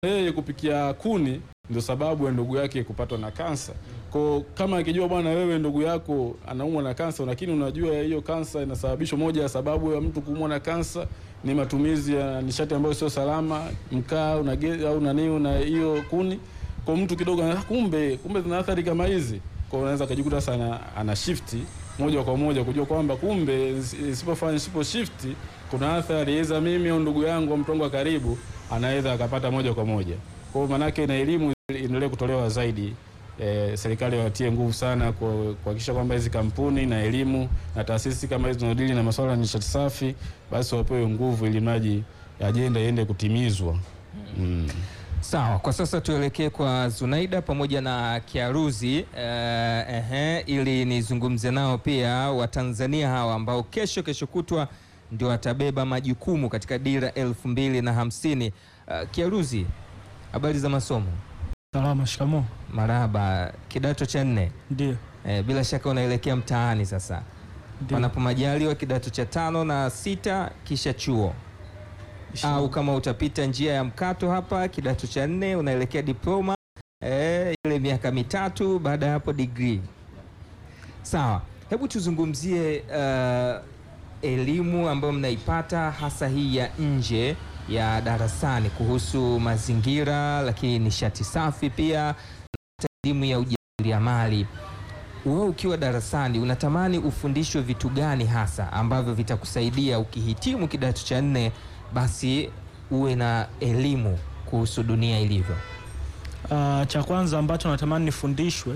yeye kupikia kuni ndio sababu ya ndugu yake kupatwa na kansa. Kwa kama akijua bwana, wewe ndugu yako anaumwa na kansa, lakini unajua hiyo kansa inasababishwa, moja ya sababu ya mtu kuumwa na kansa ni matumizi ya nishati ambayo sio salama, mkaa una gesi au nani na hiyo kuni. Kwa mtu kidogo, ah, kumbe kumbe zina athari kama hizi, kwa unaweza kujikuta sana ana shifti moja kwa moja kujua kwamba kumbe isipofanya sipo shifti kuna athari iza mimi au ndugu yangu au mtu wangu wa karibu anaweza akapata moja kwa moja. Kwa hiyo maanake na elimu iendelee kutolewa zaidi. E, serikali watie nguvu sana kwa- kuhakikisha kwamba hizi kampuni na elimu na taasisi kama hizi zinazodili na masuala ya nishati safi basi wapewe nguvu ili maji ajenda iende kutimizwa. Mm. Sawa, kwa sasa tuelekee kwa Zunaida pamoja na Kiaruzi eh, ehe, ili nizungumze nao pia Watanzania hawa ambao kesho kesho kutwa ndio watabeba majukumu katika dira elfu mbili na hamsini. Eh, Kiaruzi, habari za masomo? Salama, shikamoo. Marahaba, kidato cha nne. Ndio, Eh, bila shaka unaelekea mtaani sasa, ndio. panapo majaliwa kidato cha tano na sita kisha chuo au kama utapita njia ya mkato hapa kidato cha nne unaelekea diploma eh, ile miaka mitatu, baada ya hapo degree. Sawa, hebu tuzungumzie uh, elimu ambayo mnaipata hasa hii ya nje ya darasani kuhusu mazingira, lakini nishati safi pia, na hata elimu ya ujasiriamali. Wewe ukiwa darasani unatamani ufundishwe vitu gani hasa ambavyo vitakusaidia ukihitimu kidato cha nne basi uwe na elimu kuhusu dunia ilivyo? Ah, cha kwanza ambacho natamani nifundishwe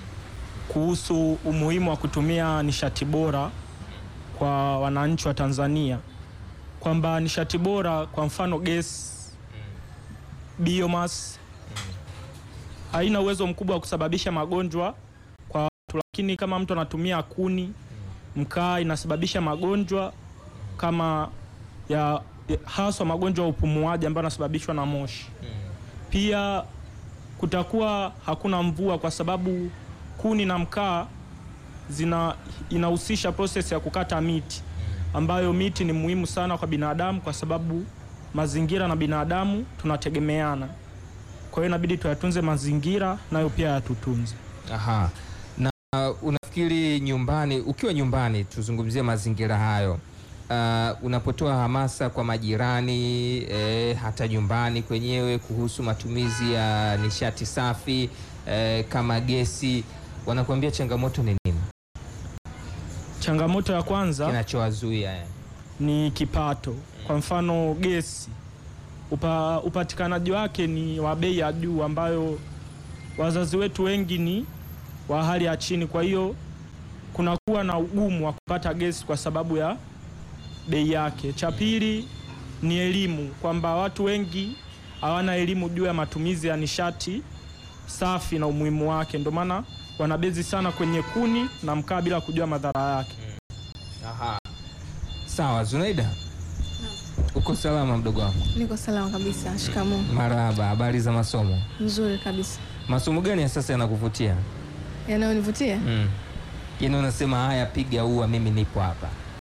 kuhusu umuhimu wa kutumia nishati bora kwa wananchi wa Tanzania, kwamba nishati bora, kwa mfano gesi, biomass haina uwezo mkubwa wa kusababisha magonjwa kwa watu, lakini kama mtu anatumia kuni, mkaa, inasababisha magonjwa kama ya ya- haswa magonjwa ya upumuaji ambayo yanasababishwa na moshi. Pia kutakuwa hakuna mvua kwa sababu kuni na mkaa zina inahusisha process ya kukata miti ambayo miti ni muhimu sana kwa binadamu kwa sababu mazingira na binadamu tunategemeana. Kwa hiyo inabidi tuyatunze mazingira nayo pia yatutunze. Aha. Na uh, unafikiri nyumbani, ukiwa nyumbani, tuzungumzie mazingira hayo. Uh, unapotoa hamasa kwa majirani eh, hata nyumbani kwenyewe kuhusu matumizi ya nishati safi eh, kama gesi, wanakuambia changamoto ni nini Changamoto ya kwanza kinachowazuia eh? ni kipato. Kwa mfano gesi, upa, upatikanaji wake ni wa bei ya juu, ambayo wazazi wetu wengi ni wa hali ya chini. Kwa hiyo kunakuwa na ugumu wa kupata gesi kwa sababu ya bei yake. Cha pili ni elimu, kwamba watu wengi hawana elimu juu ya matumizi ya nishati safi na umuhimu wake, ndio maana wanabezi sana kwenye kuni na mkaa bila kujua madhara yake. Aha. Sawa, Zunaida, uko salama mdogo wangu? Niko salama kabisa. Shikamoo. Marahaba, habari za masomo? Nzuri kabisa. Masomo gani ya sasa yanakuvutia? Yanayonivutia Mm. Yaani unasema haya, piga ua, mimi nipo hapa.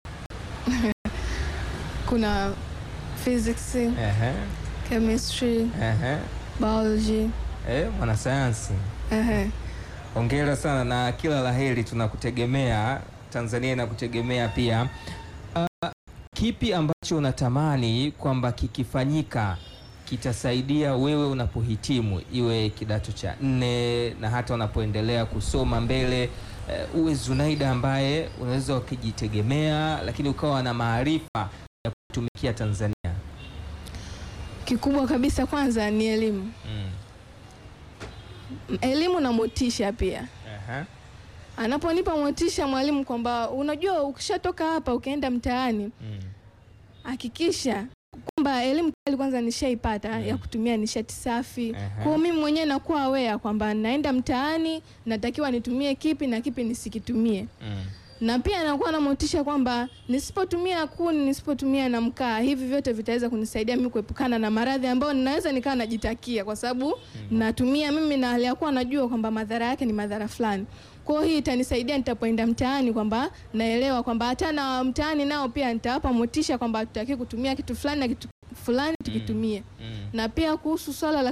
kuna physics, Ehe, chemistry, ehe. biology. Eh, mwanasayansi, Ehe. hongera sana na kila laheri, tunakutegemea. Tanzania inakutegemea pia. Ah, kipi ambacho unatamani kwamba kikifanyika kitasaidia wewe unapohitimu, iwe kidato cha nne na hata unapoendelea kusoma mbele, eh, uwe Zunaida ambaye unaweza ukijitegemea, lakini ukawa na maarifa ya kutumikia Tanzania? Kikubwa kabisa kwanza ni elimu, Mm. M- elimu na motisha pia. Aha. Anaponipa motisha mwalimu kwamba unajua, ukishatoka hapa ukaenda mtaani, Mm. hakikisha kwamba elimu tayari kwanza nishaipata ya kutumia nishati safi. Aha. Kwa hiyo mimi mwenyewe nakuwa aware kwamba naenda mtaani, natakiwa nitumie kipi na kipi nisikitumie. Mm. na pia nakuwa na motisha kwamba nisipotumia kuni, nisipotumia na mkaa, hivi vyote vitaweza kunisaidia mimi kuepukana na maradhi ambayo ninaweza nikawa najitakia, kwa sababu natumia mimi na hali ya kuwa najua kwamba madhara yake ni madhara fulani. Kwa hiyo hii itanisaidia nitapoenda mtaani, kwamba naelewa kwamba hata na mtaani nao pia nitawapa motisha kwamba tutaki kutumia kitu fulani na kitu fulani tukitumia. Mm. Na pia kuhusu swala la